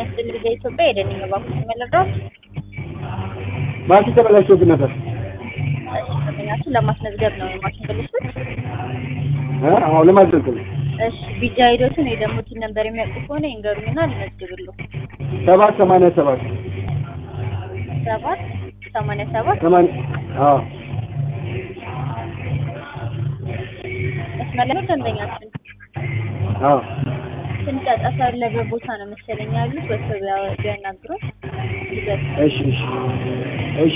ይስጥልኝ ልጄ ኢትዮጵያ የደንኝ እባክዎት መለዳት ማሽን ተበላሽቶብን ነበር። እሺ ደንበኛችን ለማስመዝገብ ነው የማሽን ብልሽት እ አዎ ለማስመዝገብ ነው። እሺ ቢጃ ሂደቱን ወይ ደግሞ ቲን ነበር የሚያውቁ ከሆነ ይንገሩኝና ልመዝግብልዎ ሰባት ሰማንያ ሰባት ሰባት ሰማንያ ሰባት ሰማንያ አዎ መስመር ላይ ነው ደንበኛችን አዎ ትንሽ አጠፋ ያለበት ቦታ ነው መሰለኝ ያሉት ወጥተው ቢያ- ቢያናግሩን ይገርም እሺ እሺ እሺ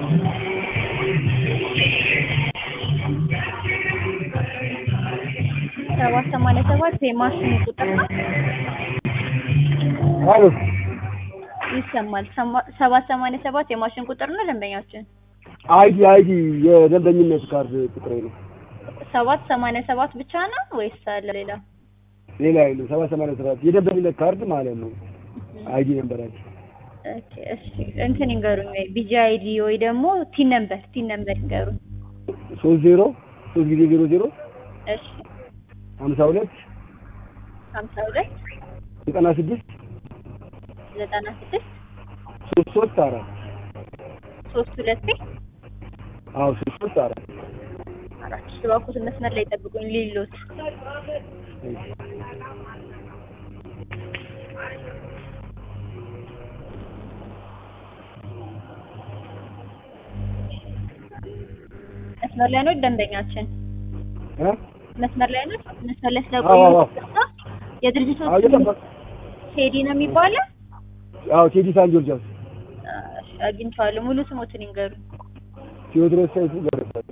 ሰባት ሰማንያ ሰባት የማሽኑ ቁጥር ነው አሎ ይሰማል ሰማ- ሰባት ሰማንያ ሰባት የማሽን ቁጥር ነው ደንበኛችን አይዲ አይዲ የደንበኝነት ካርድ ቁጥሬ ነው። ሰባት ሰማንያ ሰባት ብቻ ነው ወይስ አለ ሌላ ሌላ የለም። ሰባት ሰማንያ ሰባት የደንበኝነት ካርድ ማለት ነው። አይዲ ነንበራችን ኦኬ እሺ እንትን ይንገሩኝ ወይ ቢጂ አይዲ ወይ ደግሞ ቲን ነምበር ቲን ነምበር ይንገሩኝ ሶስት ዜሮ ሶስት ጊዜ ዜሮ ዜሮ እሺ ሀምሳ ሁለት ሀምሳ ሁለት ዘጠና ስድስት ዘጠና ስድስት ሶስት ሶስት አራት ሶስት ሁለቴ አዎ ሶስት ሶስት አራት አራት ሺህ እባክዎትን መስመር ላይ ጠብቁኝ ሊሎት መስመር ላይ ነው ደንበኛችን እ መስመር ላይ ነው መስመር ላይ አዎ፣ አዎ። ስለቆዩ የድርጅቱ አዎ እየጠበቅ ቴዲ ነው የሚባለው አዎ ቴዲ ሳን ጆርጃስ እሺ አግኝቼዋለሁ ሙሉ ስሞትን ይንገሩኝ ቴዎድሮስ ሰይፉ ገብረጻድቅ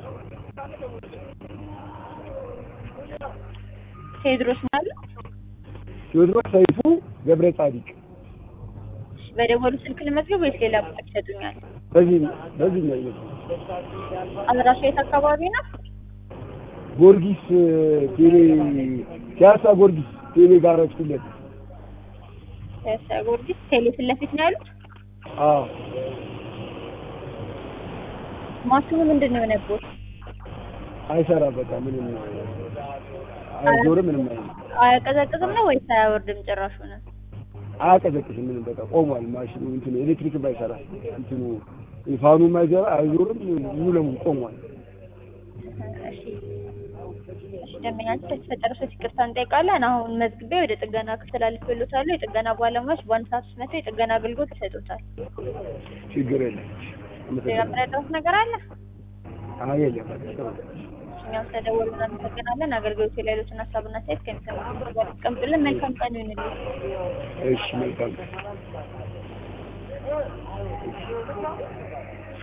ቴዎድሮስ ማለት ቴዎድሮስ ሰይፉ ገብረ ጻዲቅ በደወሉ ስልክ ልመዝገብ ወይስ ሌላ ቁጥር ይሰጡኛል? በዚህ በዚህ ነው ይመስል አድራሻ የት አካባቢ ነው? ጊዮርጊስ ቴሌ ፒያሳ ጊዮርጊስ ቴሌ ጋራጅ ፊት ለፊት ፒያሳ ጊዮርጊስ ቴሌ ፊት ለፊት ነው ያሉት። አዎ ማሽኑ ምንድን ነው የሆነበት? አይሰራም በቃ ምንም አይዞርም ምንም አይልም አያቀዘቅዝም ነው ወይስ አያወርድም ጭራሹ ነው? አያቀዘቅዝም ምንም በቃ ቆሟል ማሽኑ እንትኑ ኤሌክትሪክ ባይሰራ እንትኑ ፋኑ ማይሰራ አይዞርም ሙሉ ለሙሉ ቆሟል እሺ እሺ ደንበኛችን ለተፈጠረ ሰው ይቅርታ እንጠይቃለን። አሁን መዝግቤ ወደ ጥገና ክፍል አልፌልዎታለሁ። የጥገና ባለሙያዎች በአንድ ሰዓት ውስጥ መጥተው የጥገና አገልግሎት ይሰጡታል። ችግር የለም ሌላ የምረዳዎት ነገር አለ? አይ የለም በቃ ጥሩ ነው። እኛም ስለደወሉ እናመሰግናለን። አገልግሎት ላይ ያሉትን ሀሳብና አስተያየት ከሚሰሙት ጋር አስቀምጡልን። መልካም ቀን ይሁንልዎት። እሺ መልካም